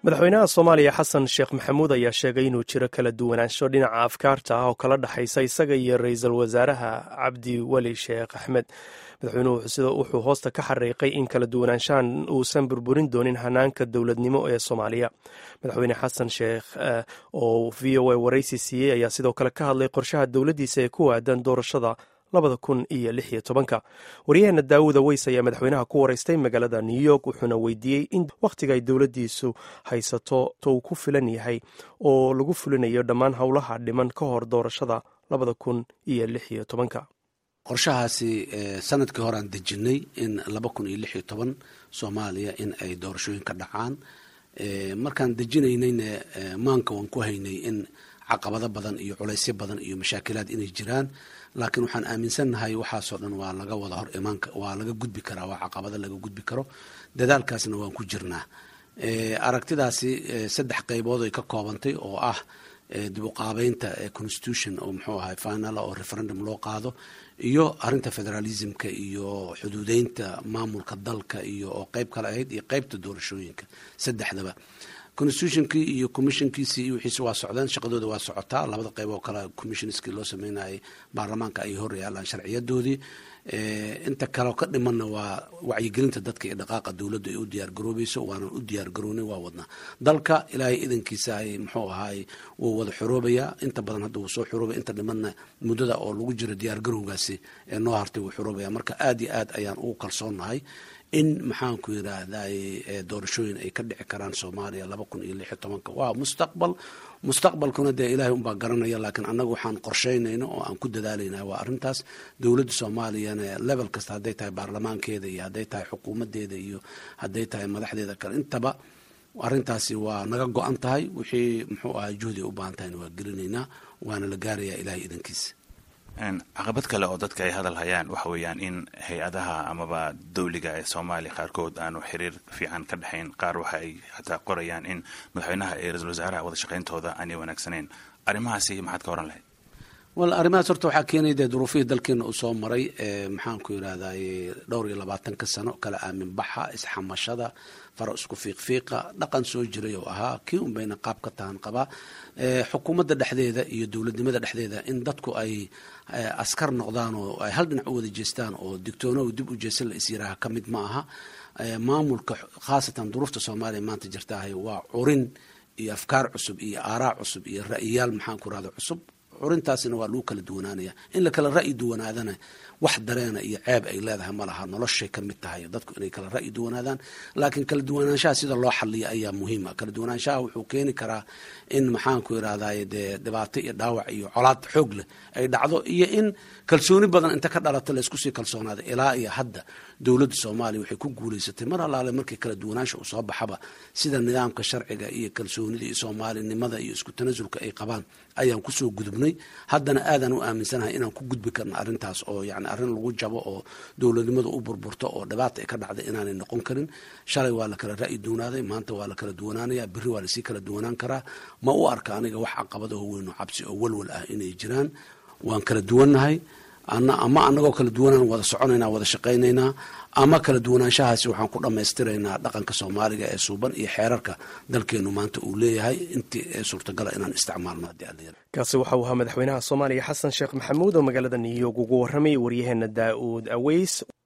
madaxweynaha soomaaliya xasan sheekh maxamuud ayaa sheegay inuu jiro kala duwanaansho dhinaca afkaarta ah oo kala dhexaysa isaga iyo ra-iisul wasaaraha cabdi weli sheekh axmed madaxweynuhu sida wuxuu hoosta ka xariiqay in kala duwanaanshahan uusan burburin doonin hanaanka dowladnimo ee soomaaliya madaxweyne xasan sheekh oo v o a waraysi siiyey ayaa sidoo kale ka hadlay qorshaha dowladdiisa ee ku waadan doorashada labada kun iyo lix iyo tobanka waryaheena daawuda weys ayaa madaxweynaha ku waraystay magaalada new york wuxuuna weydiiyey in wakhtiga ay dowladdiisu haysato tou ku filan yahay oo lagu fulinayo dhammaan howlaha dhiman ka hor doorashada labada kun iyo lix iyo tobanka qorshahaasi sanadkii hore aan dejinay in laba kun iyo lix iyo toban soomaaliya in ay doorashooyin ka dhacaan markaan dejinaynayna maanka waan ku haynay in caqabado badan iyo culaysyo badan iyo mashaakilaad inay jiraan laakiin waxaan aaminsannahay waxaasoo dhan waa laga wada hor imaanka waa laga gudbi karaa waa caqabado laga gudbi karo dadaalkaasna waan ku jirnaa aragtidaasi saddex qaybood ay ka koobantay oo ah dib u qaabeynta constitution oo muxuu ahay final oo referendum loo qaado iyo arinta federalismka iyo xuduudeynta maamulka dalka iyo oo qeyb kale ahayd iyo qeybta doorashooyinka saddexdaba constitutionkii iyo commissionkiisii iyo wixiisi waa socdeen shaqadooda waa socotaa labada qeyb oo kale commissionskii loo sameynayay baarlamaanka ay hor yaalaan sharciyadoodii inta kaleo ka dhimanna waa wacyigelinta dadka iyo dhaqaaqa dowladda ay u diyaargaroobayso waanan u diyaargaroonay waa wadnaa dalka ilaahay idankiisa ay muxuu ahaay wuu wada xoroobayaa inta badan hadda wuu soo xoroobaya inta dhimanna muddada oo lagu jiro diyaargarowgaasi ee noo hartay wuu xoroobaya marka aad iyo aad ayaan ugu kalsoonnahay in maxaanku yiraahday doorashooyin ay ka dhici karaan soomaaliya laba kun iyo lix iyo tobanka waa mustaqbal mustaqbalkuna dee ilaahay unbaa garanaya laakiin annaga waxaan qorsheynayna oo aan ku dadaalayna waa arrintaas dowladda soomaaliyana level kasta hadday tahay baarlamaankeeda iyo hadday tahay xukuumadeeda iyo hadday tahay madaxdeeda kale intaba arrintaasi waa naga go-an tahay wixii muxuu ahay juhdi u baahan tahayna waa gelinaynaa waana la gaarayaa ilahay idankiisa caqabad kale oo dadka ay hadal hayaan waxa weeyaan in hay-adaha amaba dowliga ee soomaaliya qaarkood aanu xiriir fiican ka dhexayn qaar waxa ay xataa qorayaan in madaxweynaha iyo ra-isul wasaaraha wada shaqayntooda aanay wanaagsaneyn arrimahaasi maxaad ka oran lahayd wal arrimahaas horta waxaa keenaya dee duruufihii dalkeena uu soo maray maxaanku yirahday dhowr iyo labaatanka sano kala aamin baxa isxamashada faro isku fiiqfiiqa dhaqan soo jiray oo ahaa kii un bayna qaab ka tahan qabaa xukuumadda dhexdeeda iyo dowladnimada dhexdeeda in dadku ay askar noqdaan oo ay hal dhinac u wada jeestaan oo digtoono dib u jeesan la isyiraaha ka mid ma aha maamulka khaasatan duruufta soomaaliya maanta jirtaahay waa curin iyo afkaar cusub iyo aaraa cusub iyo ra'yiyaal maxaanku rahda cusub curintaasina waa lagu kala duwanaanaya in la kala ra'yi duwanaadana wax dareena iyo ceeb ay leedahay ma laha noloshay ka mid tahay dadku inay kala ra'yi duwanaadaan laakiin kala duwanaanshaha sida loo xaliya ayaa muhiima kala duwanaanshaha wuxuu keeni karaa in maxaanku irahday dee dhibaato iyo dhaawac iyo colaad xoog leh ay dhacdo iyo in kalsooni badan inta ka dhalata laysku sii kalsoonaada ilaa iyo hadda dowladda soomaaliya waxay ku guulaysatay mar allaale markii kala duwanaansha uu soo baxaba sida nidaamka sharciga iyo kalsoonida iyo soomaalinimada iyo isku tanasulka ay qabaan ayaan kusoo gudubnay haddana aadaan u aaminsanahay inaan ku gudbi karno arrintaas oo yani arrin lagu jabo oo dowladnimada u burburto oo dhibaata ay ka dhacday inaanay noqon karin shalay waa la kala ra'yi duwanaaday maanta waa la kala duwanaanaya berri waa lasii kala duwanaan karaa ma u arka aniga wax caqabadaho weyn oo cabsi oo walwal ah inay jiraan waan kala duwannahay ama anagoo kala duwanaan wada soconaynaa wada shaqaynaynaa ama kala duwanaanshahaasi waxaan ku dhammaystiraynaa dhaqanka soomaaliga ee suuban iyo xeerarka dalkeenu maanta uu leeyahay intii suurtagala inaan isticmaalno haddii alla kaasi waxa uu ahaa madaxweynaha soomaaliya xasan sheekh maxamuud oo magaalada new york ugu warramay waryaheena daa'uud aweys